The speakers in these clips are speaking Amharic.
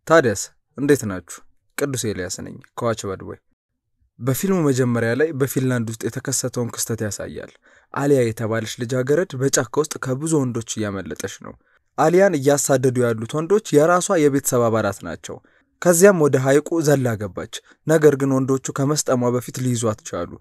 ታዲያስ እንዴት ናችሁ? ቅዱስ ኤልያስ ነኝ ከዋች ባድቦይ። በፊልሙ መጀመሪያ ላይ በፊንላንድ ውስጥ የተከሰተውን ክስተት ያሳያል። አሊያ የተባለች ልጃገረድ በጫካ ውስጥ ከብዙ ወንዶች እያመለጠች ነው። አሊያን እያሳደዱ ያሉት ወንዶች የራሷ የቤተሰብ አባላት ናቸው። ከዚያም ወደ ሐይቁ ዘላ ገባች። ነገር ግን ወንዶቹ ከመስጠሟ በፊት ሊይዟት ቻሉ።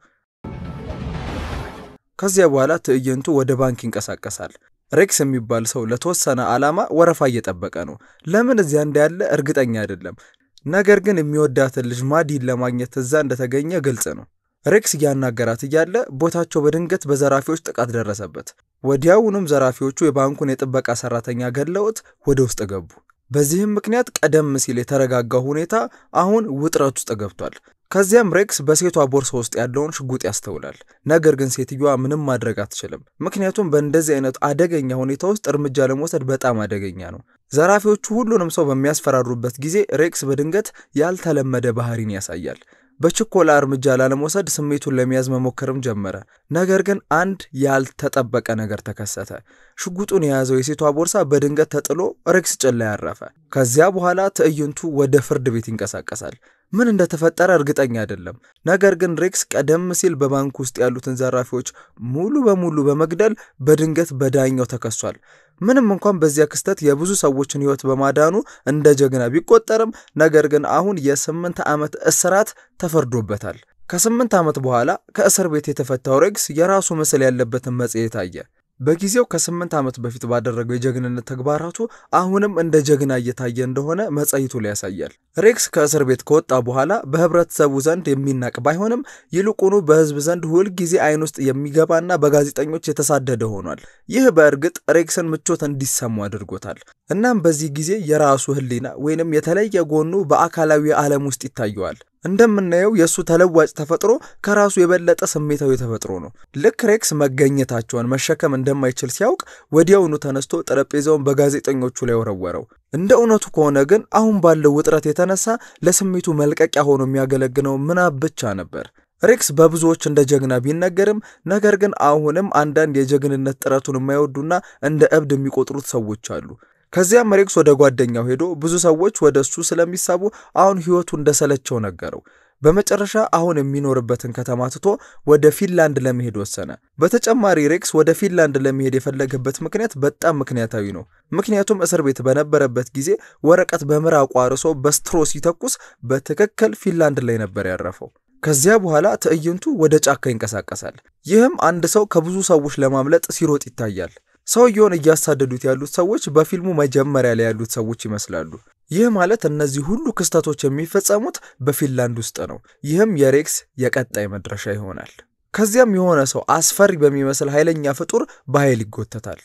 ከዚያ በኋላ ትዕይንቱ ወደ ባንክ ይንቀሳቀሳል። ሬክስ የሚባል ሰው ለተወሰነ ዓላማ ወረፋ እየጠበቀ ነው። ለምን እዚያ እንዳለ እርግጠኛ አይደለም። ነገር ግን የሚወዳትን ልጅ ማዲን ለማግኘት እዛ እንደተገኘ ግልጽ ነው። ሬክስ እያናገራት እያለ ቦታቸው በድንገት በዘራፊዎች ጥቃት ደረሰበት። ወዲያውኑም ዘራፊዎቹ የባንኩን የጥበቃ ሰራተኛ ገለውት ወደ ውስጥ ገቡ። በዚህም ምክንያት ቀደም ሲል የተረጋጋው ሁኔታ አሁን ውጥረት ውስጥ ገብቷል። ከዚያም ሬክስ በሴቷ ቦርሳ ውስጥ ያለውን ሽጉጥ ያስተውላል። ነገር ግን ሴትዮዋ ምንም ማድረግ አትችልም፣ ምክንያቱም በእንደዚህ አይነት አደገኛ ሁኔታ ውስጥ እርምጃ ለመውሰድ በጣም አደገኛ ነው። ዘራፊዎቹ ሁሉንም ሰው በሚያስፈራሩበት ጊዜ ሬክስ በድንገት ያልተለመደ ባህሪን ያሳያል። በችኮላ እርምጃ ላለመውሰድ ስሜቱን ለመያዝ መሞከርም ጀመረ። ነገር ግን አንድ ያልተጠበቀ ነገር ተከሰተ። ሽጉጡን የያዘው የሴቷ ቦርሳ በድንገት ተጥሎ ሬክስ ጭን ላይ ያረፈ። ከዚያ በኋላ ትዕይንቱ ወደ ፍርድ ቤት ይንቀሳቀሳል። ምን እንደተፈጠረ እርግጠኛ አይደለም። ነገር ግን ሬክስ ቀደም ሲል በባንክ ውስጥ ያሉትን ዘራፊዎች ሙሉ በሙሉ በመግደል በድንገት በዳኛው ተከሷል። ምንም እንኳን በዚያ ክስተት የብዙ ሰዎችን ሕይወት በማዳኑ እንደ ጀግና ቢቆጠርም ነገር ግን አሁን የስምንት ዓመት እስራት ተፈርዶበታል። ከስምንት ዓመት በኋላ ከእስር ቤት የተፈታው ሬክስ የራሱ ምስል ያለበትን መጽሔት አየ። በጊዜው ከስምንት ዓመት በፊት ባደረገው የጀግንነት ተግባራቱ አሁንም እንደ ጀግና እየታየ እንደሆነ መጽሔቱ ላይ ያሳያል። ሬክስ ከእስር ቤት ከወጣ በኋላ በህብረተሰቡ ዘንድ የሚናቅ ባይሆንም ይልቁኑ በህዝብ ዘንድ ሁልጊዜ አይን ውስጥ የሚገባና በጋዜጠኞች የተሳደደ ሆኗል። ይህ በእርግጥ ሬክስን ምቾት እንዲሰሙ አድርጎታል። እናም በዚህ ጊዜ የራሱ ህሊና ወይንም የተለየ ጎኑ በአካላዊ ዓለም ውስጥ ይታየዋል። እንደምናየው የእሱ ተለዋጭ ተፈጥሮ ከራሱ የበለጠ ስሜታዊ ተፈጥሮ ነው። ልክ ሬክስ መገኘታቸውን መሸከም እንደማይችል ሲያውቅ ወዲያውኑ ተነስቶ ጠረጴዛውን በጋዜጠኞቹ ላይ ወረወረው። እንደ እውነቱ ከሆነ ግን አሁን ባለው ውጥረት የተነሳ ለስሜቱ መልቀቂያ ሆኖ የሚያገለግለው ምናብ ብቻ ነበር። ሬክስ በብዙዎች እንደ ጀግና ቢነገርም ነገር ግን አሁንም አንዳንድ የጀግንነት ጥረቱን የማይወዱና እንደ እብድ የሚቆጥሩት ሰዎች አሉ። ከዚያም ሬክስ ወደ ጓደኛው ሄዶ ብዙ ሰዎች ወደ እሱ ስለሚሳቡ አሁን ህይወቱ እንደሰለቸው ነገረው። በመጨረሻ አሁን የሚኖርበትን ከተማ ትቶ ወደ ፊንላንድ ለመሄድ ወሰነ። በተጨማሪ ሬክስ ወደ ፊንላንድ ለመሄድ የፈለገበት ምክንያት በጣም ምክንያታዊ ነው። ምክንያቱም እስር ቤት በነበረበት ጊዜ ወረቀት በምራቁ አርሶ በስትሮ ሲተኩስ በትክክል ፊንላንድ ላይ ነበር ያረፈው። ከዚያ በኋላ ትዕይንቱ ወደ ጫካ ይንቀሳቀሳል። ይህም አንድ ሰው ከብዙ ሰዎች ለማምለጥ ሲሮጥ ይታያል። ሰውየውን እያሳደዱት ያሉት ሰዎች በፊልሙ መጀመሪያ ላይ ያሉት ሰዎች ይመስላሉ። ይህ ማለት እነዚህ ሁሉ ክስተቶች የሚፈጸሙት በፊንላንድ ውስጥ ነው። ይህም የሬክስ የቀጣይ መድረሻ ይሆናል። ከዚያም የሆነ ሰው አስፈሪ በሚመስል ኃይለኛ ፍጡር በኃይል ይጎተታል።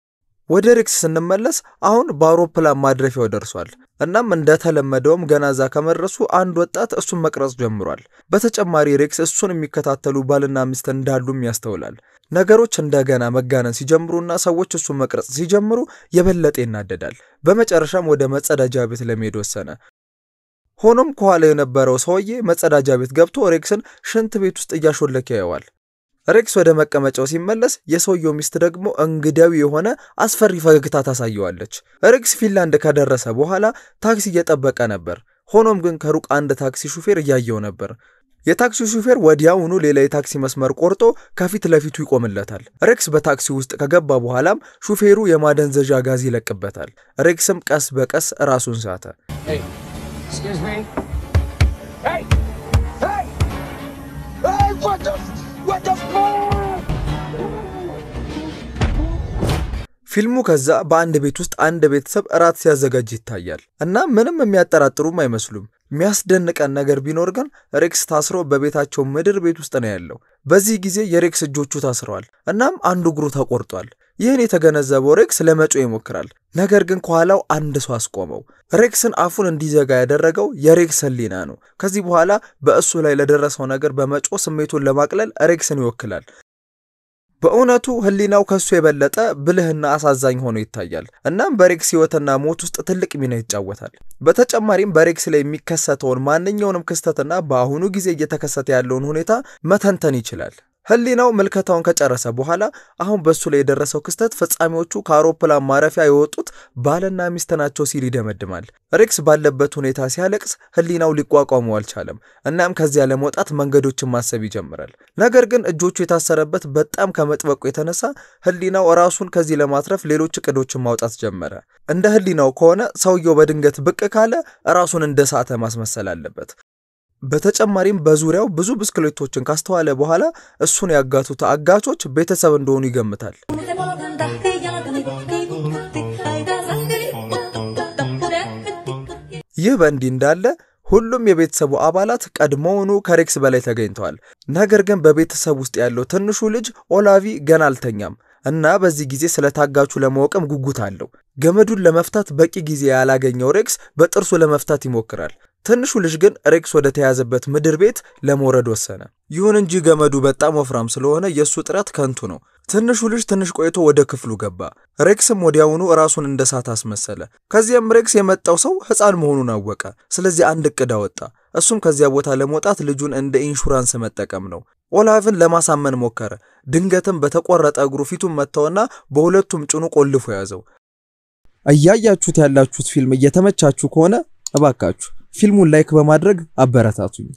ወደ ሬክስ ስንመለስ አሁን በአውሮፕላን ማድረፊያው ደርሷል። እናም እንደተለመደውም ገና እዛ ከመድረሱ አንድ ወጣት እሱን መቅረጽ ጀምሯል። በተጨማሪ ሬክስ እሱን የሚከታተሉ ባልና ሚስት እንዳሉም ያስተውላል። ነገሮች እንደገና መጋነን ሲጀምሩና ሰዎች እሱን መቅረጽ ሲጀምሩ የበለጠ ይናደዳል። በመጨረሻም ወደ መጸዳጃ ቤት ለመሄድ ወሰነ። ሆኖም ከኋላ የነበረው ሰውዬ መጸዳጃ ቤት ገብቶ ሬክስን ሽንት ቤት ውስጥ እያሾለከ ያየዋል። ሬክስ ወደ መቀመጫው ሲመለስ የሰውየው ሚስት ደግሞ እንግዳዊ የሆነ አስፈሪ ፈገግታ ታሳየዋለች። ሬክስ ፊንላንድ ከደረሰ በኋላ ታክሲ እየጠበቀ ነበር። ሆኖም ግን ከሩቅ አንድ ታክሲ ሹፌር እያየው ነበር። የታክሲ ሹፌር ወዲያውኑ ሌላ የታክሲ መስመር ቆርጦ ከፊት ለፊቱ ይቆምለታል። ሬክስ በታክሲ ውስጥ ከገባ በኋላም ሹፌሩ የማደንዘዣ ጋዝ ይለቅበታል። ሬክስም ቀስ በቀስ ራሱን ሳተ። ፊልሙ ከዛ በአንድ ቤት ውስጥ አንድ ቤተሰብ እራት ሲያዘጋጅ ይታያል እና ምንም የሚያጠራጥሩም አይመስሉም። የሚያስደንቀን ነገር ቢኖር ግን ሬክስ ታስሮ በቤታቸው ምድር ቤት ውስጥ ነው ያለው። በዚህ ጊዜ የሬክስ እጆቹ ታስረዋል፣ እናም አንዱ እግሩ ተቆርጧል። ይህን የተገነዘበው ሬክስ ለመጮ ይሞክራል። ነገር ግን ከኋላው አንድ ሰው አስቆመው። ሬክስን አፉን እንዲዘጋ ያደረገው የሬክስ ሕሊና ነው። ከዚህ በኋላ በእሱ ላይ ለደረሰው ነገር በመጮ ስሜቱን ለማቅለል ሬክስን ይወክላል። በእውነቱ ሕሊናው ከሱ የበለጠ ብልህና አሳዛኝ ሆኖ ይታያል። እናም በሬክስ ሕይወትና ሞት ውስጥ ትልቅ ሚና ይጫወታል። በተጨማሪም በሬክስ ላይ የሚከሰተውን ማንኛውንም ክስተትና በአሁኑ ጊዜ እየተከሰተ ያለውን ሁኔታ መተንተን ይችላል። ህሊናው ምልከታውን ከጨረሰ በኋላ አሁን በሱ ላይ የደረሰው ክስተት ፈጻሚዎቹ ከአውሮፕላን ማረፊያ የወጡት ባልና ሚስት ናቸው ሲል ይደመድማል። ሬክስ ባለበት ሁኔታ ሲያለቅስ ህሊናው ሊቋቋመው አልቻለም። እናም ከዚያ ለመውጣት መንገዶችን ማሰብ ይጀምራል። ነገር ግን እጆቹ የታሰረበት በጣም ከመጥበቁ የተነሳ ህሊናው ራሱን ከዚህ ለማትረፍ ሌሎች እቅዶችን ማውጣት ጀመረ። እንደ ህሊናው ከሆነ ሰውየው በድንገት ብቅ ካለ ራሱን እንደ ሳተ ማስመሰል አለበት። በተጨማሪም በዙሪያው ብዙ ብስክሌቶችን ካስተዋለ በኋላ እሱን ያጋቱት አጋቾች ቤተሰብ እንደሆኑ ይገምታል። ይህ በእንዲህ እንዳለ ሁሉም የቤተሰቡ አባላት ቀድሞውኑ ከሬክስ በላይ ተገኝተዋል። ነገር ግን በቤተሰብ ውስጥ ያለው ትንሹ ልጅ ኦላቪ ገና አልተኛም እና በዚህ ጊዜ ስለ ታጋቹ ለማወቅም ጉጉት አለው። ገመዱን ለመፍታት በቂ ጊዜ ያላገኘው ሬክስ በጥርሱ ለመፍታት ይሞክራል። ትንሹ ልጅ ግን ሬክስ ወደ ተያዘበት ምድር ቤት ለመውረድ ወሰነ። ይሁን እንጂ ገመዱ በጣም ወፍራም ስለሆነ የእሱ ጥረት ከንቱ ነው። ትንሹ ልጅ ትንሽ ቆይቶ ወደ ክፍሉ ገባ። ሬክስም ወዲያውኑ ራሱን እንደ ሳት አስመሰለ። ከዚያም ሬክስ የመጣው ሰው ሕፃን መሆኑን አወቀ። ስለዚህ አንድ እቅድ አወጣ። እሱም ከዚያ ቦታ ለመውጣት ልጁን እንደ ኢንሹራንስ መጠቀም ነው። ኦላቭን ለማሳመን ሞከረ። ድንገትም በተቆረጠ እግሩ ፊቱን መታውና በሁለቱም ጭኑ ቆልፎ ያዘው። እያያችሁት ያላችሁት ፊልም እየተመቻችሁ ከሆነ እባካችሁ ፊልሙን ላይክ በማድረግ አበረታቱኝ።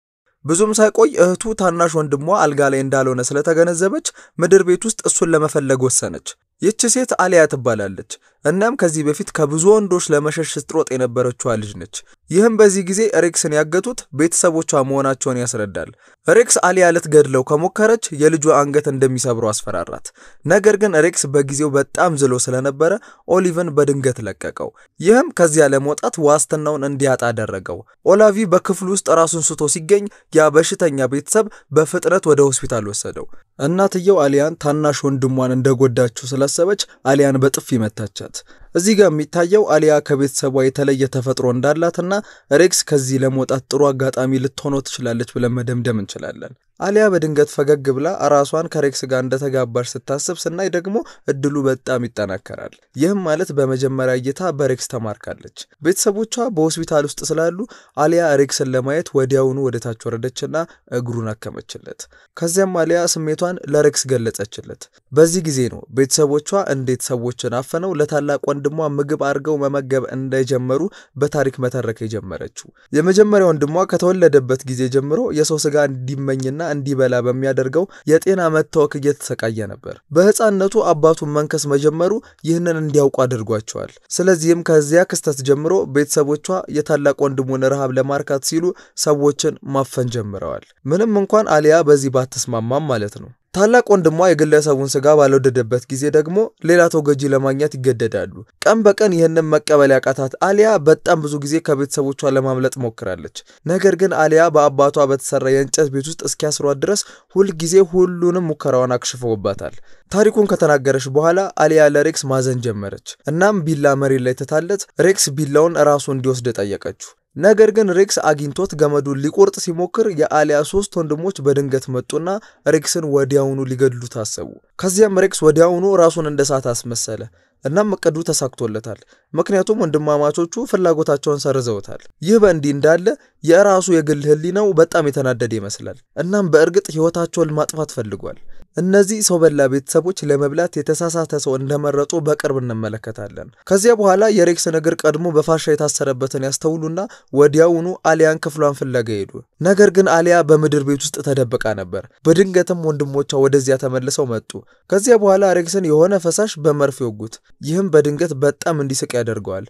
ብዙም ሳይቆይ እህቱ ታናሽ ወንድሟ አልጋ ላይ እንዳልሆነ ስለተገነዘበች ምድር ቤት ውስጥ እሱን ለመፈለግ ወሰነች። ይህች ሴት አሊያ ትባላለች። እናም ከዚህ በፊት ከብዙ ወንዶች ለመሸሽ ስትሮጥ የነበረችዋ ልጅ ነች። ይህም በዚህ ጊዜ ሬክስን ያገቱት ቤተሰቦቿ መሆናቸውን ያስረዳል። ሬክስ አሊያ ልትገድለው ከሞከረች የልጇ አንገት እንደሚሰብሩ አስፈራራት። ነገር ግን ሬክስ በጊዜው በጣም ዝሎ ስለነበረ ኦሊቭን በድንገት ለቀቀው። ይህም ከዚያ ለመውጣት ዋስትናውን እንዲያጣ አደረገው። ኦላቪ በክፍሉ ውስጥ ራሱን ስቶ ሲገኝ ያ በሽተኛ ቤተሰብ በፍጥነት ወደ ሆስፒታል ወሰደው። እናትየው አሊያን ታናሽ ወንድሟን እንደጎዳችው ስላሰበች አሊያን በጥፊ መታቻት። እዚህ ጋር የሚታየው አሊያ ከቤተሰቧ የተለየ ተፈጥሮ እንዳላትና ሬክስ ከዚህ ለመውጣት ጥሩ አጋጣሚ ልትሆነው ትችላለች ብለን መደምደም እንችላለን። አሊያ በድንገት ፈገግ ብላ ራሷን ከሬክስ ጋር እንደተጋባች ስታስብ ስናይ ደግሞ እድሉ በጣም ይጠናከራል። ይህም ማለት በመጀመሪያ እይታ በሬክስ ተማርካለች። ቤተሰቦቿ በሆስፒታል ውስጥ ስላሉ አሊያ ሬክስን ለማየት ወዲያውኑ ወደታች ወረደችና እግሩን አከመችለት። ከዚያም አሊያ ስሜቷን ለሬክስ ገለጸችለት። በዚህ ጊዜ ነው ቤተሰቦቿ እንዴት ሰዎችን አፈነው ለታላቅ ወንድሟ ምግብ አድርገው መመገብ እንደጀመሩ በታሪክ መተረክ የጀመረችው። የመጀመሪያ ወንድሟ ከተወለደበት ጊዜ ጀምሮ የሰው ስጋ እንዲመኝና እንዲበላ በሚያደርገው የጤና መታወክ እየተሰቃየ ነበር። በሕፃንነቱ አባቱን መንከስ መጀመሩ ይህንን እንዲያውቁ አድርጓቸዋል። ስለዚህም ከዚያ ክስተት ጀምሮ ቤተሰቦቿ የታላቅ ወንድሙን ረሃብ ለማርካት ሲሉ ሰዎችን ማፈን ጀምረዋል። ምንም እንኳን አሊያ በዚህ ባትስማማም ማለት ነው። ታላቅ ወንድሟ የግለሰቡን ስጋ ባልወደደበት ጊዜ ደግሞ ሌላ ተጎጂ ለማግኘት ይገደዳሉ። ቀን በቀን ይህንን መቀበል ያቃታት አሊያ በጣም ብዙ ጊዜ ከቤተሰቦቿ ለማምለጥ ሞክራለች። ነገር ግን አሊያ በአባቷ በተሰራ የእንጨት ቤት ውስጥ እስኪያስሯት ድረስ ሁልጊዜ ሁሉንም ሙከራዋን አክሽፈውባታል። ታሪኩን ከተናገረች በኋላ አሊያ ለሬክስ ማዘን ጀመረች። እናም ቢላ መሬት ላይ ትታለት ሬክስ ቢላውን ራሱ እንዲወስድ ጠየቀችው። ነገር ግን ሬክስ አግኝቶት ገመዱን ሊቆርጥ ሲሞክር የአሊያ ሶስት ወንድሞች በድንገት መጡና ሬክስን ወዲያውኑ ሊገድሉ ታሰቡ። ከዚያም ሬክስ ወዲያውኑ ራሱን እንደ ሳት አስመሰለ። እናም እቅዱ ተሳክቶለታል። ምክንያቱም ወንድማማቾቹ ፍላጎታቸውን ሰርዘውታል። ይህ በእንዲህ እንዳለ የራሱ የግል ሕሊናው በጣም የተናደደ ይመስላል። እናም በእርግጥ ሕይወታቸውን ማጥፋት ፈልጓል። እነዚህ ሰው በላ ቤተሰቦች ለመብላት የተሳሳተ ሰው እንደመረጡ በቅርብ እንመለከታለን። ከዚያ በኋላ የሬክስን እግር ቀድሞ በፋሻ የታሰረበትን ያስተውሉና ወዲያውኑ አሊያን ክፍሏን ፍለጋ ሄዱ። ነገር ግን አሊያ በምድር ቤት ውስጥ ተደብቃ ነበር። በድንገትም ወንድሞቿ ወደዚያ ተመልሰው መጡ። ከዚያ በኋላ ሬክስን የሆነ ፈሳሽ በመርፌ ወጉት። ይህም በድንገት በጣም እንዲስቅ ያደርገዋል።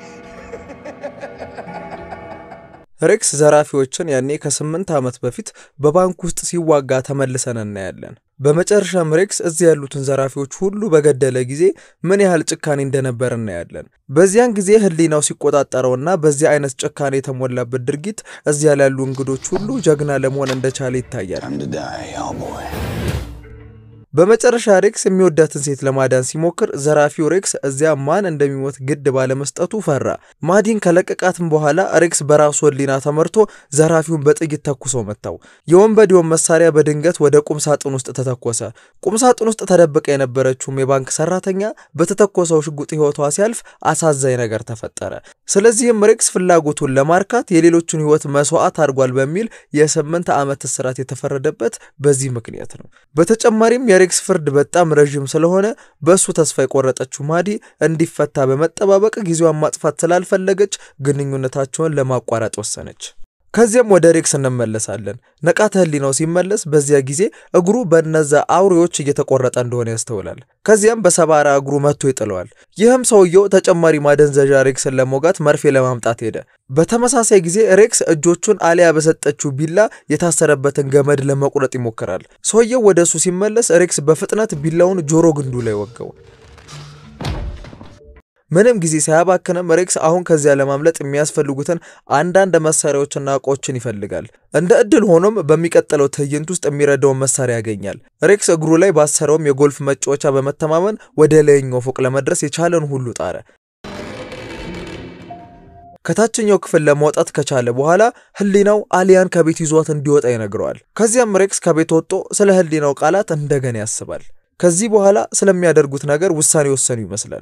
ሬክስ ዘራፊዎችን ያኔ ከስምንት ዓመት በፊት በባንክ ውስጥ ሲዋጋ ተመልሰን እናያለን። በመጨረሻም ሬክስ እዚህ ያሉትን ዘራፊዎች ሁሉ በገደለ ጊዜ ምን ያህል ጭካኔ እንደነበር እናያለን። በዚያን ጊዜ ሕሊናው ሲቆጣጠረውና በዚህ አይነት ጭካኔ የተሞላበት ድርጊት እዚያ ላሉ እንግዶች ሁሉ ጀግና ለመሆን እንደቻለ ይታያል። በመጨረሻ ሬክስ የሚወዳትን ሴት ለማዳን ሲሞክር ዘራፊው ሬክስ እዚያ ማን እንደሚሞት ግድ ባለመስጠቱ ፈራ። ማዲን ከለቀቃትም በኋላ ሬክስ በራሱ ሕሊና ተመርቶ ዘራፊውን በጥይት ተኩሶ መታው። የወንበዴውን መሳሪያ በድንገት ወደ ቁም ሳጥን ውስጥ ተተኮሰ። ቁም ሳጥን ውስጥ ተደብቃ የነበረችውም የባንክ ሰራተኛ በተተኮሰው ሽጉጥ ሕይወቷ ሲያልፍ አሳዛኝ ነገር ተፈጠረ። ስለዚህም ሬክስ ፍላጎቱን ለማርካት የሌሎቹን ሕይወት መስዋዕት አድርጓል በሚል የስምንት ዓመት እስራት የተፈረደበት በዚህ ምክንያት ነው። በተጨማሪም የሬክስ ፍርድ በጣም ረዥም ስለሆነ በእሱ ተስፋ የቆረጠችው ማዲ እንዲፈታ በመጠባበቅ ጊዜዋን ማጥፋት ስላልፈለገች ግንኙነታቸውን ለማቋረጥ ወሰነች። ከዚያም ወደ ሬክስ እንመለሳለን። ንቃተ ህሊናው ሲመለስ በዚያ ጊዜ እግሩ በነዛ አውሬዎች እየተቆረጠ እንደሆነ ያስተውላል። ከዚያም በሰባራ እግሩ መጥቶ ይጥለዋል። ይህም ሰውየው ተጨማሪ ማደንዘዣ ሬክስን ለመውጋት መርፌ ለማምጣት ሄደ። በተመሳሳይ ጊዜ ሬክስ እጆቹን አሊያ በሰጠችው ቢላ የታሰረበትን ገመድ ለመቁረጥ ይሞክራል። ሰውየው ወደ እሱ ሲመለስ ሬክስ በፍጥነት ቢላውን ጆሮ ግንዱ ላይ ወጋው። ምንም ጊዜ ሳያባክንም ሬክስ አሁን ከዚያ ለማምለጥ የሚያስፈልጉትን አንዳንድ መሳሪያዎችና እቃዎችን ይፈልጋል። እንደ እድል ሆኖም በሚቀጥለው ትዕይንት ውስጥ የሚረዳውን መሳሪያ ያገኛል። ሬክስ እግሩ ላይ ባሰረውም የጎልፍ መጫወቻ በመተማመን ወደ ላይኛው ፎቅ ለመድረስ የቻለን ሁሉ ጣረ። ከታችኛው ክፍል ለማውጣት ከቻለ በኋላ ህሊናው አሊያን ከቤት ይዟት እንዲወጣ ይነግረዋል። ከዚያም ሬክስ ከቤት ወጥቶ ስለ ህሊናው ቃላት እንደገና ያስባል። ከዚህ በኋላ ስለሚያደርጉት ነገር ውሳኔ ወሰኑ ይመስላል።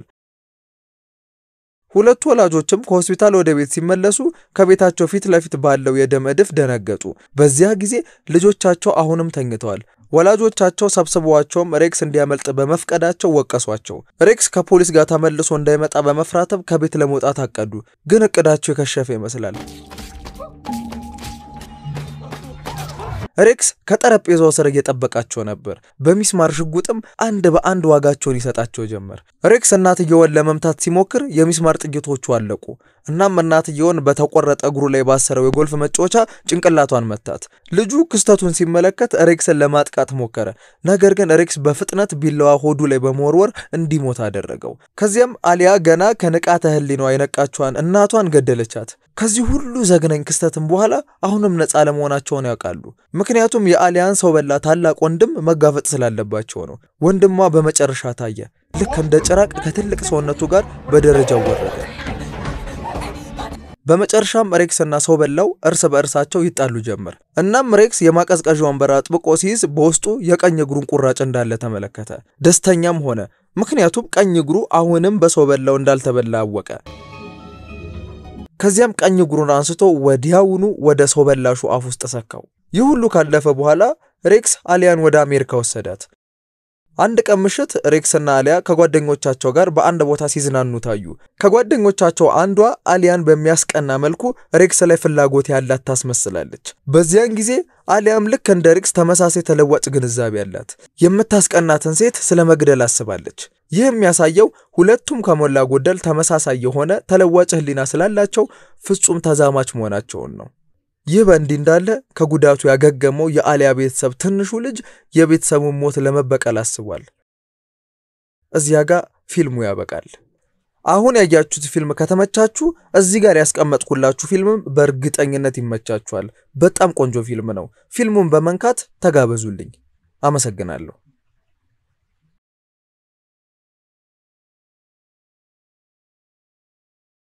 ሁለቱ ወላጆችም ከሆስፒታል ወደ ቤት ሲመለሱ ከቤታቸው ፊት ለፊት ባለው የደም እድፍ ደነገጡ። በዚያ ጊዜ ልጆቻቸው አሁንም ተኝተዋል። ወላጆቻቸው ሰብስበዋቸውም ሬክስ እንዲያመልጥ በመፍቀዳቸው ወቀሷቸው። ሬክስ ከፖሊስ ጋር ተመልሶ እንዳይመጣ በመፍራትም ከቤት ለመውጣት አቀዱ። ግን እቅዳቸው የከሸፈ ይመስላል። ሬክስ ከጠረጴዛው ስር እየጠበቃቸው ነበር። በሚስማር ሽጉጥም አንድ በአንድ ዋጋቸውን ይሰጣቸው ጀመር። ሬክስ እናትየውን ለመምታት ሲሞክር የሚስማር ጥይቶቹ አለቁ። እናም እናትየውን በተቆረጠ እግሩ ላይ ባሰረው የጎልፍ መጫወቻ ጭንቅላቷን መታት። ልጁ ክስተቱን ሲመለከት ሬክስን ለማጥቃት ሞከረ። ነገር ግን ሬክስ በፍጥነት ቢላዋ ሆዱ ላይ በመወርወር እንዲሞት አደረገው። ከዚያም አሊያ ገና ከንቃተ ህሊናዋ የነቃቿን እናቷን ገደለቻት። ከዚህ ሁሉ ዘግናኝ ክስተትም በኋላ አሁንም ነፃ ለመሆናቸውን ያውቃሉ። ምክንያቱም የአሊያን ሰው በላ ታላቅ ወንድም መጋፈጥ ስላለባቸው ነው። ወንድሟ በመጨረሻ ታየ። ልክ እንደ ጭራቅ ከትልቅ ሰውነቱ ጋር በደረጃው ወረደ። በመጨረሻም ሬክስ እና ሰው በላው እርስ በእርሳቸው ይጣሉ ጀመር። እናም ሬክስ የማቀዝቀዣውን በር አጥብቆ ሲይዝ በውስጡ የቀኝ እግሩን ቁራጭ እንዳለ ተመለከተ። ደስተኛም ሆነ፣ ምክንያቱም ቀኝ እግሩ አሁንም በሰው በላው እንዳልተበላ አወቀ። ከዚያም ቀኝ እግሩን አንስቶ ወዲያውኑ ወደ ሰው በላሹ አፍ ውስጥ ሰካው። ይህ ሁሉ ካለፈ በኋላ ሬክስ አሊያን ወደ አሜሪካ ወሰዳት። አንድ ቀን ምሽት ሬክስና አሊያ ከጓደኞቻቸው ጋር በአንድ ቦታ ሲዝናኑ ታዩ። ከጓደኞቻቸው አንዷ አሊያን በሚያስቀና መልኩ ሬክስ ላይ ፍላጎት ያላት ታስመስላለች። በዚያን ጊዜ አሊያም ልክ እንደ ሬክስ ተመሳሳይ ተለዋጭ ግንዛቤ ያላት የምታስቀናትን ሴት ስለ መግደል አስባለች። ይህ የሚያሳየው ሁለቱም ከሞላ ጎደል ተመሳሳይ የሆነ ተለዋጭ ሕሊና ስላላቸው ፍጹም ተዛማች መሆናቸውን ነው። ይህ በእንዲህ እንዳለ ከጉዳቱ ያገገመው የአሊያ ቤተሰብ ትንሹ ልጅ የቤተሰቡን ሞት ለመበቀል አስቧል። እዚያ ጋር ፊልሙ ያበቃል። አሁን ያያችሁት ፊልም ከተመቻችሁ እዚህ ጋር ያስቀመጥኩላችሁ ፊልምም በእርግጠኝነት ይመቻችኋል። በጣም ቆንጆ ፊልም ነው። ፊልሙን በመንካት ተጋበዙልኝ። አመሰግናለሁ።